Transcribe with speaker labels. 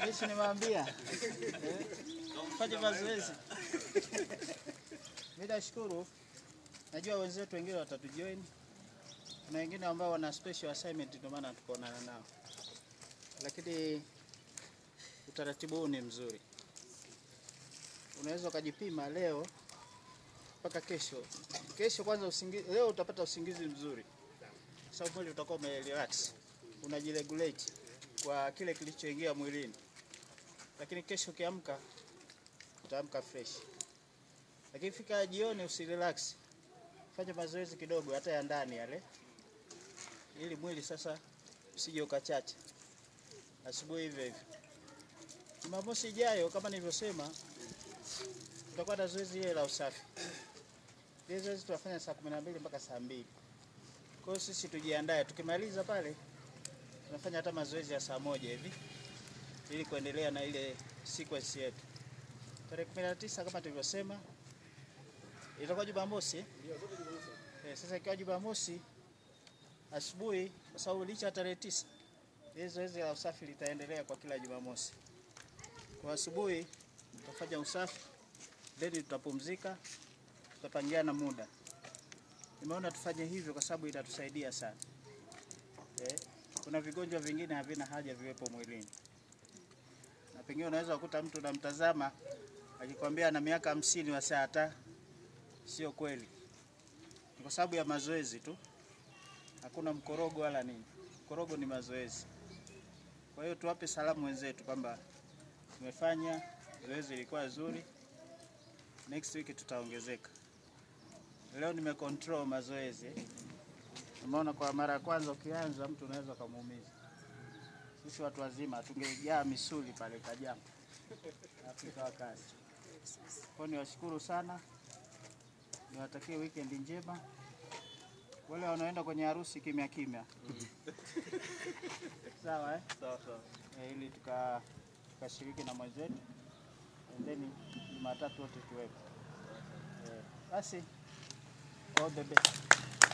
Speaker 1: Sisi nimewaambia eh, fanye mazoezi. Mimi nashukuru, najua wenzetu wengine watatujoin. Kuna wengine ambao wana special assignment, ndio maana tukaonana nao, lakini utaratibu huu ni mzuri. Unaweza ukajipima leo mpaka kesho. Kesho kwanza usingizi, leo utapata usingizi mzuri, kwa sababu mwili utakuwa umerelax, unajiregulate kwa kile kilichoingia mwilini, lakini kesho ukiamka utaamka fresh. Lakini fika jioni usirelax, fanya mazoezi kidogo, hata ya ndani yale, ili mwili sasa usije ukachacha. Asubuhi hivyo hivyo. Jumamosi ijayo kama nilivyosema, tutakuwa na zoezi ile la usafi. Ile zoezi tunafanya saa kumi na mbili mpaka saa mbili. Kwa hiyo sisi tujiandae, tukimaliza pale tunafanya hata mazoezi ya saa moja hivi ili kuendelea na ile sequence yetu. Tarehe 19 kama tulivyosema itakuwa Jumamosi. eh? Eh, sasa ikiwa Jumamosi asubuhi, kwa sababu licha ya tarehe tisa hili zoezi la usafi litaendelea kwa kila Jumamosi. Kwa asubuhi tutafanya usafi, then tutapumzika, tutapangiana muda. Nimeona tufanye hivyo kwa sababu itatusaidia sana. Eh, kuna vigonjwa vingine havina haja viwepo mwilini, na pengine unaweza kukuta mtu unamtazama akikwambia ana miaka hamsini wa saa hata sio kweli. Ni kwa sababu ya mazoezi tu, hakuna mkorogo wala nini. Mkorogo ni mazoezi. Kwa hiyo tuwape salamu wenzetu kwamba tumefanya zoezi, ilikuwa zuri. Next week tutaongezeka. Leo nimecontrol mazoezi. Umeona, kwa mara ya kwanza ukianza mtu unaweza kumuumiza. Sisi watu wazima tungejaa misuli pale kajaa Afrika wa kazi. Kwa hiyo niwashukuru sana, niwatakie weekend njema. Wale wanaoenda kwenye harusi kimya kimya, sawa eh?
Speaker 2: Sawa sawa.
Speaker 1: Eh, ili tuka tukashiriki na mwenzetu and then Jumatatu wote tuwepo. Eh, basi all the best.